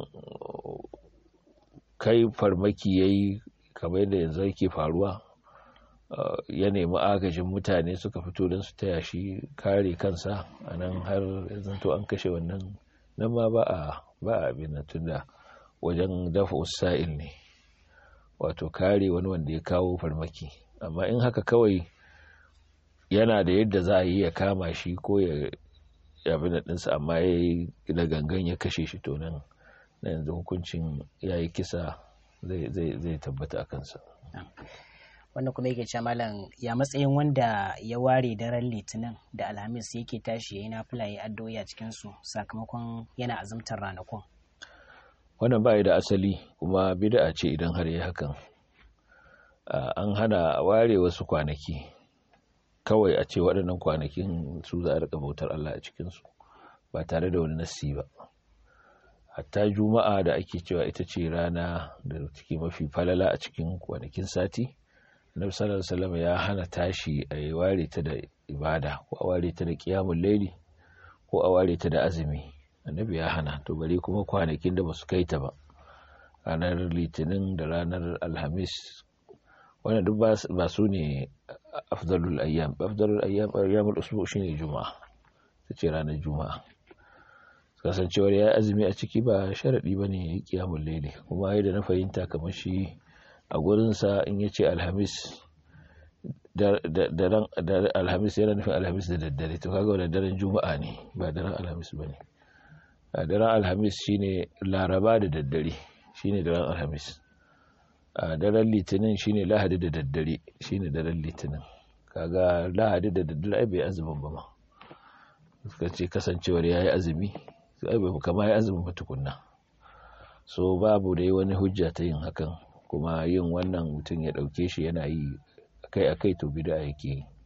kai farmaki ya yi kamar yadda yanzu yake faruwa ya nemi agajin mutane suka fito don su taya shi kare kansa a nan har zanto an kashe wannan nan ma ba a ba a abin tunda wajen dafa usa'il ne wato kare wani wanda ya kawo farmaki amma in haka kawai yana da yadda za a yi ya kama shi ko ya abin ɗinsa amma ya yi da gangan ya kashe shi to nan na yanzu hukuncin ya yi kisa zai tabbata a kansa wanda kuma yake cewa malam ya matsayin wanda ya ware daren litinin da alhamis yake tashi ya yi nafila ya addu'o'i a cikinsu sakamakon yana azumtar ranakun wannan ba da asali kuma bid'a ce idan har yi hakan an hana ware wasu kwanaki kawai a ce waɗannan kwanakin su za a rika bautar Allah a cikinsu ba tare da wani nassi ba hatta juma'a da ake cewa ita ce rana da take mafi falala a cikin kwanakin sati annabi sallallahu alaihi ya hana tashi a yi ware ta da ibada ko a ware ta da qiyamul layli ko a ware ta da azumi annabi ya hana to bare kuma kwanakin da basu kai ta ba ranar litinin da ranar alhamis wannan duk ba su ne afdalul ayyam afdalul ayyam ayyamul usbu shine juma'a tace ranar juma'a kasancewar ya azumi a ciki ba sharadi bane ya yi qiyamul layli kuma yadda na fahimta kamar shi a gurinsa in ya ce alhamis alhamis yana nufin alhamis da daddare to kaga wadda daren juma'a ne ba daren alhamis ba ne a daren alhamis shine laraba da daddare shine daren alhamis a daren litinin shine lahadi da daddare shine daren litinin kaga lahadi da daddare ai bai azumin ba ma suka ce kasancewar ya yi azumi ai bai kama ya azumin ba tukunna so babu da wani hujja ta yin hakan kuma yin wannan mutum ya ɗauke shi yana yi akai-akai to bida yake yi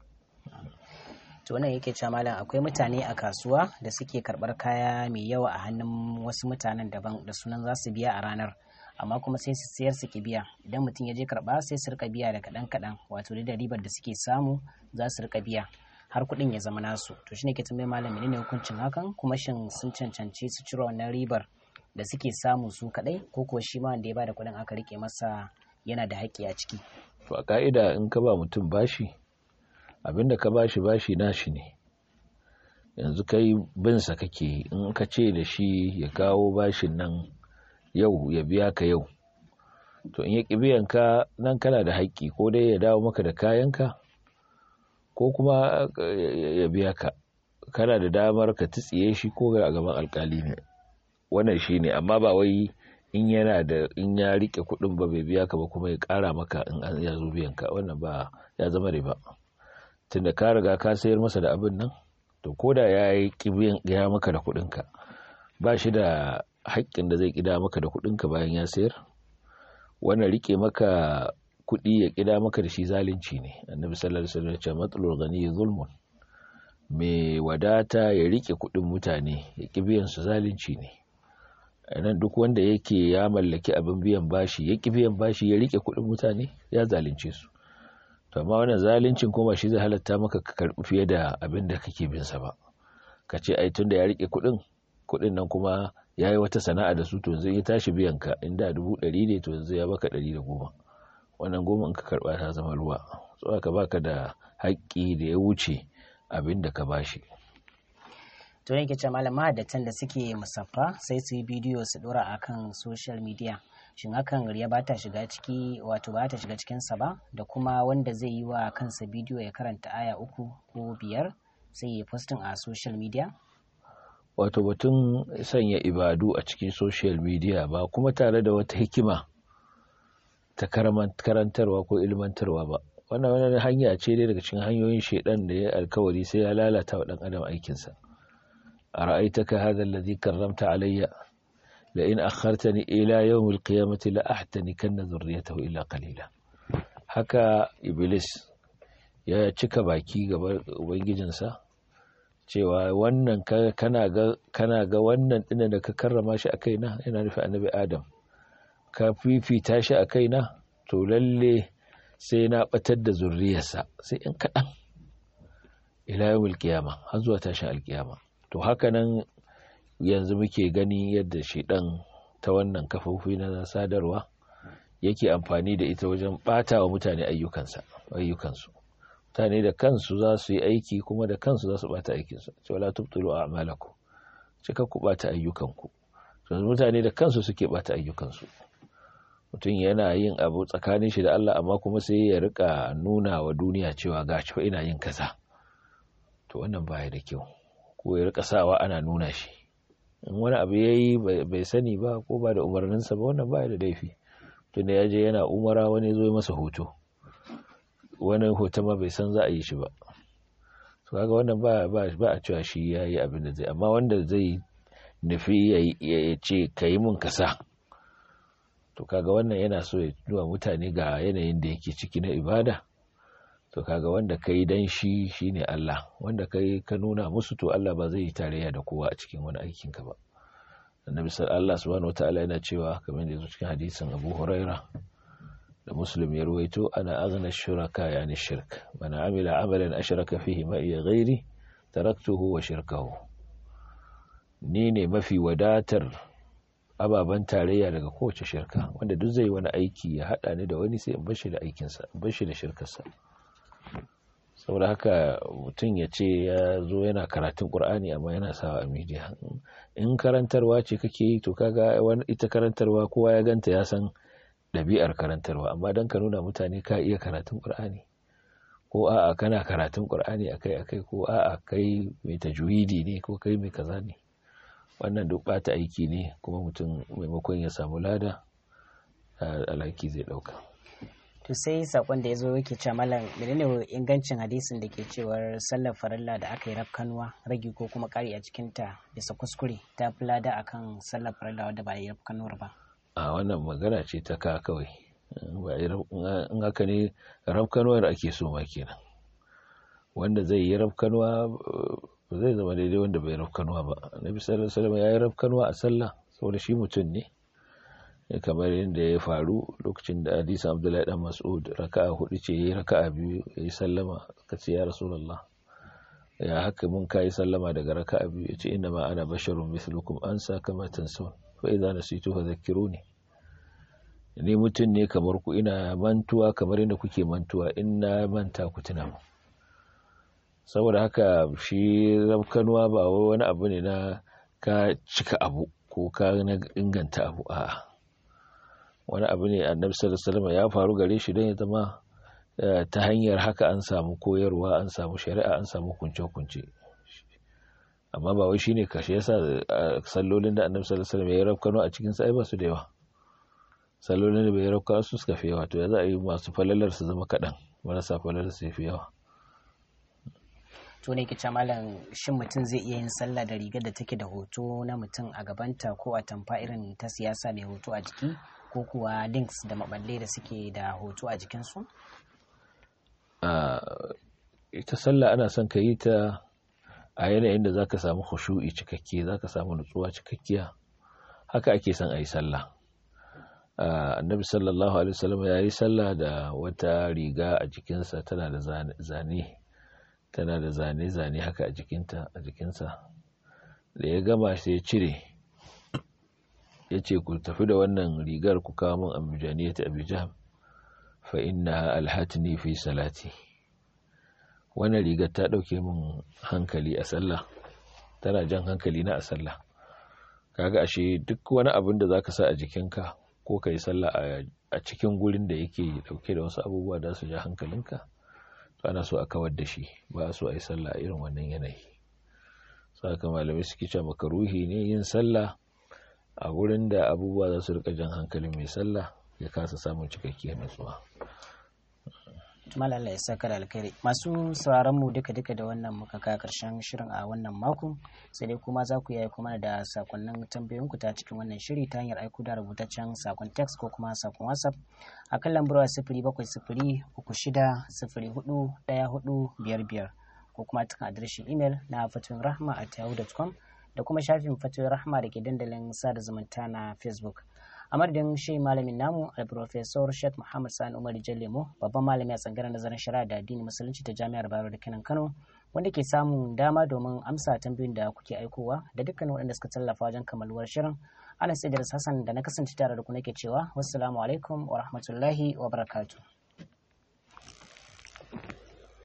to wannan yake cewa malam akwai mutane a kasuwa da suke karɓar kaya mai yawa a hannun wasu mutanen daban da sunan za su biya a ranar amma kuma sai su sayar su ki biya idan mutum ya je karɓa sai su rika biya da kaɗan kaɗan wato da ribar da suke samu za su rika biya har kuɗin ya zama nasu to shine ke tambayar malam menene hukuncin hakan kuma shin sun cancanci su cire wannan ribar da suke samu su kaɗai ko kuwa shi ma wanda ya bada kuɗin aka rike masa yana da haƙƙi a ciki to a ka'ida in ka ba mutum bashi abinda ka bashi bashi nashi ne yanzu kai binsa kake in ka ce da shi ya kawo bashin nan yau ya biya ka yau to in ya ƙi biyan ka nan kana da haƙƙi ko dai ya dawo maka da kayanka ko kuma ya biya ka kana da damar ka tsiye shi ko a gaban alkali ne wannan shi ne amma ba wai in yana da in ya rike kuɗin ba bai biya ka ba kuma ya ƙara maka in an ya zo biyan ka wannan ba ya zama riba tunda ka riga ka sayar masa da abin nan to ko da ya yi kibiyan ya maka da kuɗinka ba shi da haƙƙin da zai ƙida maka da kuɗinka bayan ya sayar wannan rike maka kuɗi ya ƙida maka da shi zalunci ne annabi sallallahu alaihi wasallam ya ce matsalul ghani zulmun mai wadata ya rike kuɗin mutane ya ƙi biyan su zalunci ne nan duk wanda yake ya mallaki abin biyan bashi ya ƙi biyan bashi ya rike kuɗin mutane ya zalunce su to amma wannan zaluncin kuma shi zai halatta maka ka karɓi fiye da abin da kake bin sa ba ka ce ai tunda ya rike kuɗin kuɗin nan kuma ya yi wata sana'a da su to yanzu ya tashi biyan ka inda dubu ɗari ne to yanzu ya baka ɗari da goma wannan goma in ka karɓa ta zama ruwa so aka baka da haƙƙi da ya wuce abin da ka bashi to yake ce malam mahaddatan da suke musaffa sai su yi bidiyo su dora akan social media shin hakan riya ba ta shiga ciki wato ba ta shiga cikinsa ba da kuma wanda zai yi wa kansa bidiyo ya karanta aya uku ko biyar sai ya postin a social media wato batun sanya ibadu a cikin social media ba kuma tare da wata hikima ta karantarwa ko ilmantarwa ba wannan wani hanya ce dai daga cikin hanyoyin shaidan da ya alkawari sai ya lalata wa dan adam aikinsa a ra'aitaka hadha alladhi karramta alayya la in akhartani ila yawm alqiyamati la ahtanikanna dhurriyyatahu illa qalila haka iblis ya cika baki gaban ubangijinsa cewa wannan kana ga kana ga wannan dinnan da ka karrama shi a kaina yana nufi annabi adam ka fifita shi a kaina to lalle sai na batar da zurriyarsa sai in kaɗan ila yawon alkiyama har zuwa tashin alkiyama to haka nan yanzu muke gani yadda shiɗan ta wannan kafofi na sadarwa yake amfani da ita wajen ɓata wa mutane ayyukansu mutane da kansu za su yi aiki kuma da kansu za su ɓata aikinsu cewa la tubtulu a amalaku cika ku ɓata ayyukanku mutane da kansu suke ɓata ayyukansu mutum yana yin abu tsakanin shi da Allah amma kuma sai ya rika nuna wa duniya cewa ga fa ina yin kaza to wannan baya da kyau ko ya rika sawa ana nuna shi in wani abu yayi bai sani ba ko ba da umarninsa ba wannan baya da laifi tunda ya je yana umara wani zo masa hoto wani hoto ma bai san za a yi shi ba to kaga wannan ba ba a cewa shi yayi abin da zai amma wanda zai nufi ya ce ka yi mun kasa to kaga wannan yana so ya nuna mutane ga yanayin da yake ciki na ibada to kaga wanda kai dan shi shine Allah wanda kai ka nuna musu to Allah ba zai yi tarayya da kowa a cikin wani aikin ka ba annabi sallallahu subhanahu wataala yana cewa kamar da yazo cikin hadisin Abu Huraira da Muslim ya ruwaito ana aghna shuraka yani shirk man amila amalan ashraka fihi ma iya ghairi taraktuhu wa shirkahu ni ne mafi wadatar ababen tarayya daga kowace shirka wanda duk zai wani aiki ya hada ni da wani sai in bar shi da aikinsa in bar shi da shirkarsa saboda haka mutum ya ce ya zo yana karatun qur'ani amma yana sawa a media in karantarwa ce kake yi to kaga wani ita karantarwa kowa ya ganta ya san ɗabi'ar karantarwa amma dan ka nuna mutane ka iya karatun qur'ani ko a'a kana karatun qur'ani akai akai ko a'a kai mai tajwidi ne ko kai mai kaza ne wannan duk bata aiki ne kuma mutum maimakon ya samu lada alhaki zai dauka to sai sakon da ya zo yake cewa malam menene ingancin hadisin da ke cewar sallar farilla da aka yi rafkanuwa ragi ko kuma kari a cikin ta bisa kuskure ta fi lada akan sallar farilla wadda ba yi rafkanuwar ba a wannan magana ce ta ka kawai in haka ne rafkanuwar ake so ma kenan wanda zai yi rafkanuwa ba zai zama daidai wanda bai rafkanuwa ba annabi sallallahu alaihi wasallam ya yi rafkanuwa a sallah saboda shi mutum ne kamar yadda ya faru lokacin da hadisin abdullahi dan mas'ud raka'a hudu ce yayi raka'a biyu yayi sallama ka ce ya rasulullah ya haka mun kai sallama daga raka'a biyu yace inna ma ana basharun mithlukum ansa kama tansun fa idza nasitu fadhakkiruni ni mutum ne kamar ku ina mantuwa kamar yadda kuke mantuwa in na manta ku tuna mu saboda haka shi rafkanuwa ba wani abu ne na ka cika abu ko ka na inganta abu a'a wani abu ne annabi sallallahu alaihi wasallam ya faru gare shi don ya zama ta hanyar haka an samu koyarwa an samu shari'a an samu kunce-kunce amma ba wai shine kashe yasa sallolin da annabi sallallahu alaihi wasallam ya rafkano a cikin sa ai ba su da yawa sallolin da bai rafka su suka fi yawa to ya za a yi masu falalar su zama kaɗan marasa falalar su fi yawa to ne kice malam shin mutum zai iya yin sallah da rigar da take da hoto na mutum a gabanta ko a tamfa irin ta siyasa mai hoto a jiki ko kuwa links da maballe da suke da hoto a jikinsu? ita sallah ana son ka yi ta a yanayin da zaka samu khushu'i cikakke zaka samu nutsuwa cikakkiya haka ake son a yi sallah annabi sallallahu alaihi wasallam ya yi sallah da wata riga a jikinsa tana da zane tana da zane-zane haka a jikinta a jikinsa da ya gama sai ya cire ya ce ku tafi da wannan rigar ku kawo min abujaniyat abujan fa inna alhatini fi salati wannan rigar ta ɗauke min hankali a sallah tana jan hankali na a sallah kaga ashe duk wani abin da zaka sa a jikinka ko ka yi sallah a cikin gurin da yake dauke da wasu abubuwa da su ja hankalinka to ana so a kawar da shi ba a so a yi sallah a irin wannan yanayi saka malamai suke cewa makaruhi ne yin sallah a wurin da abubuwa za su rika jan hankalin mai sallah ya kasa samun cikakkiyar nutsuwa malala ya saka da alkhairi masu sauraron mu duka duka da wannan muka kai karshen shirin a wannan mako sai dai kuma za ku yi kuma da sakonnin tambayoyin ku ta cikin wannan shiri ta hanyar aiko da rubutaccen sakon text ko kuma sakon whatsapp a kan lambar sifiri bakwai sifiri uku shida sifiri hudu daya hudu biyar biyar ko kuma cikin adireshin imel na fatoyin rahma at yahoo.com da kuma shafin fatoyin rahma da ke dandalin sada zumunta na facebook a madadin shi malamin namu alprofesor sheikh muhammad sani umar jallemo babban malami a tsangaren nazarin shari'a da addini musulunci ta jami'ar bayero da kenan kano wanda ke samun dama domin amsa tambayoyin da kuke aikowa da dukkanin waɗanda suka tallafa wajen kammaluwar shirin ana sai da hassan da na kasance tare da ku nake cewa wassalamu alaikum wa rahmatullahi wa barakatuh